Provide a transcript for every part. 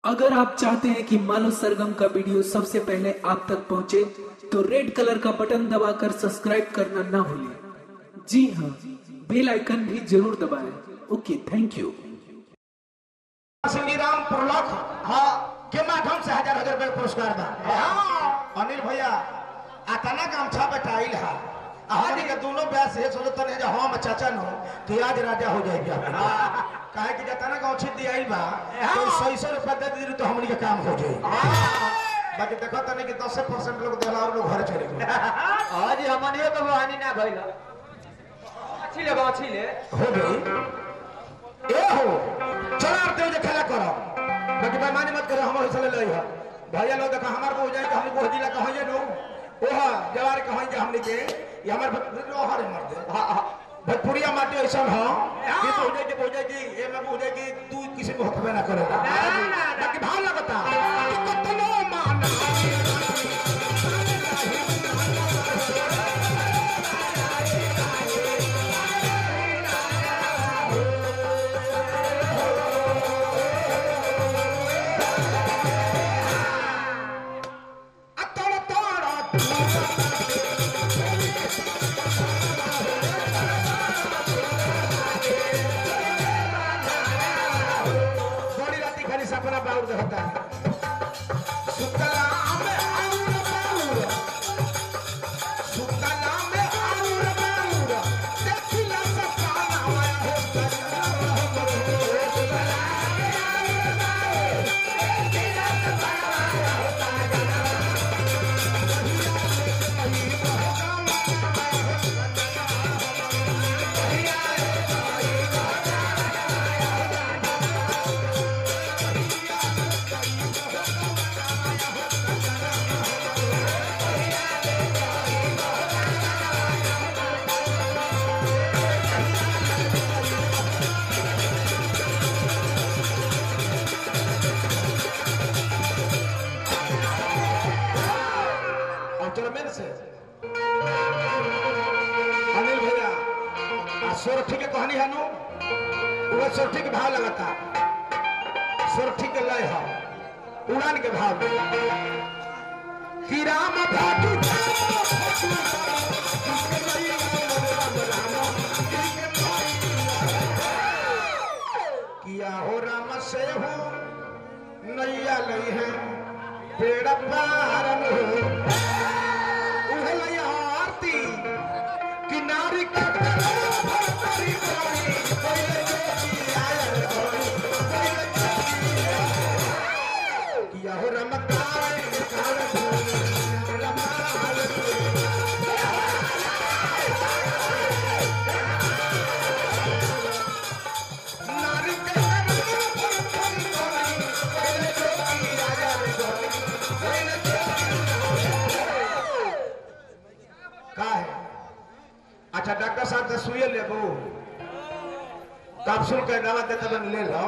अगर आप चाहते हैं कि मानव सरगम का वीडियो सबसे पहले आप तक पहुंचे, तो रेड कलर का बटन दबाकर सब्सक्राइब करना ना भूलें जी हाँ बेल आइकन भी जरूर दबाएं ओके थैंक यू श्रीराम प्रलोक हाँ के माध्यम से हजार हजार रुपए पुरस्कार बा हाँ अनिल भैया आतना काम छा बेटाइल है हमनी के दोनों ब्यास ये सोचत तने जे हम चाचा नो कि आज राजा हो जाएगी काहे कि जतना गांव छिप दियाइल बा तो सही सौ रुपया दे दी तो हमनी के काम हो जाई बाकी देखो तने कि 10 परसेंट लोग देला और लोग घर चले गए आज हमनियो तो बहानी ना भइल अच्छी ले अच्छी ले हो गई ए हो चला आते जे खेला करो बाकी बेईमानी मत करो हमर हौसले लई हो भैया लोग देखो हमार को हो जाए कि हम को जिला कहो जे नो ओहा जवार कहो जे हमनी के ये हमार लोहर मर दे हां हां भोजपुरिया माटी ऐसा हो कि तो हो जाए कि हो जाए कि ए में हो जाए कि तू किसी को हकबे ना करे बाकी भाव लगता कि कतनो मान अतड़ तड़ बड़ी राती खाली सपना बाउर होता है सुतला में आउर बाउर सुतला में आउर बाउर देखिला सपना होता और चलो मेरे से अनिल भैया आ सोरठी के कहानी है नु वो सोरठी के भाव लगाता सोरठी के लय है उड़ान के भाव कि राम भाटू किया हो राम से हो नैया लई है पेड़ पारन हो उहलई आरती किनारी के भरतरी कोई कोई जोगी आयल कोई कोई किया हो रमकाय काल नारी के भरतरी कोई कोई जोगी आयल कोई का है अच्छा डॉक्टर साहब से सुइए लेबो कैप्सूल के दवा देते बन ले लो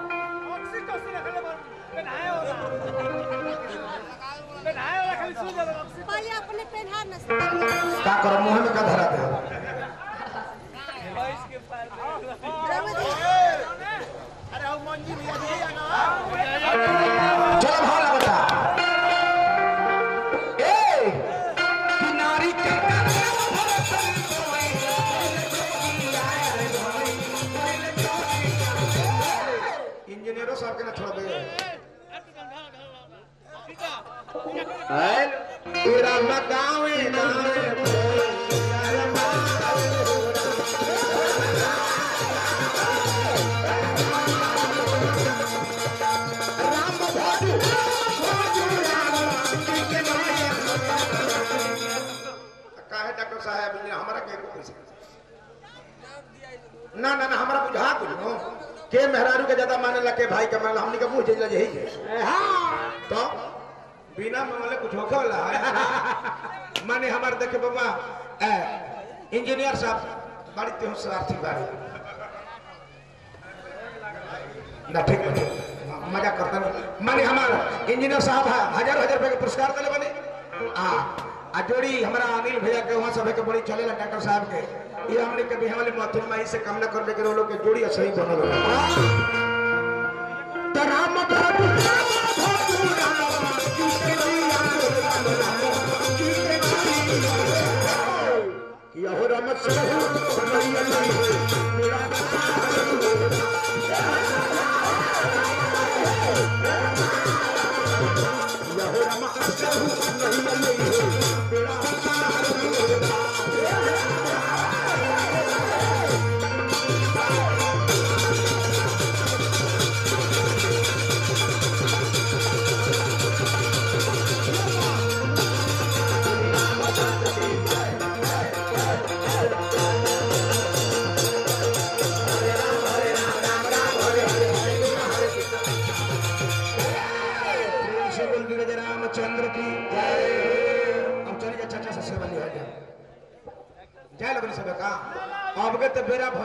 पहले अपने पेनहार न का करो मुंह में का धरा दे चलो भाव लगता ए किनारी के इंजीनियरों साहब के ना छोड़ दे तेरा मगावे गावे राम भादु काहे डॉक्टर साहब ने हमरा के को पैसा ना ना ना हमरा बुझा कुछ नो के मेहरारू के ज्यादा माने लगे भाई के माने हमनी के मुंह जइला यही है तो बिना मामले कुछ होखे वाला है माने हमार देखे बाबा ए, इंजीनियर साहब बड़ी तेहु स्वार्थी बाड़ी ना ठीक बने मजा करता नहीं माने हमार इंजीनियर साहब है हजार हजार रुपए के पुरस्कार दिले बने आ आ जोड़ी हमारा अनिल भैया के वहां सब के बड़ी चलेला डॉक्टर साहब के ये हमने कभी हमारे मथुर माई से काम न करने के लोग के जोड़ी सही बनल तो राम बाबू राम चढ़ू कन्हैया नहीं हो बेड़ा यहो राम चढ़ू कन्हैया नहीं हो बेड़ा प्रेम से बोल विगत रामचंद्र की जय अब चलिए चाचा से सेवा लिया जाए जय लगन सब का अब के तो बेरा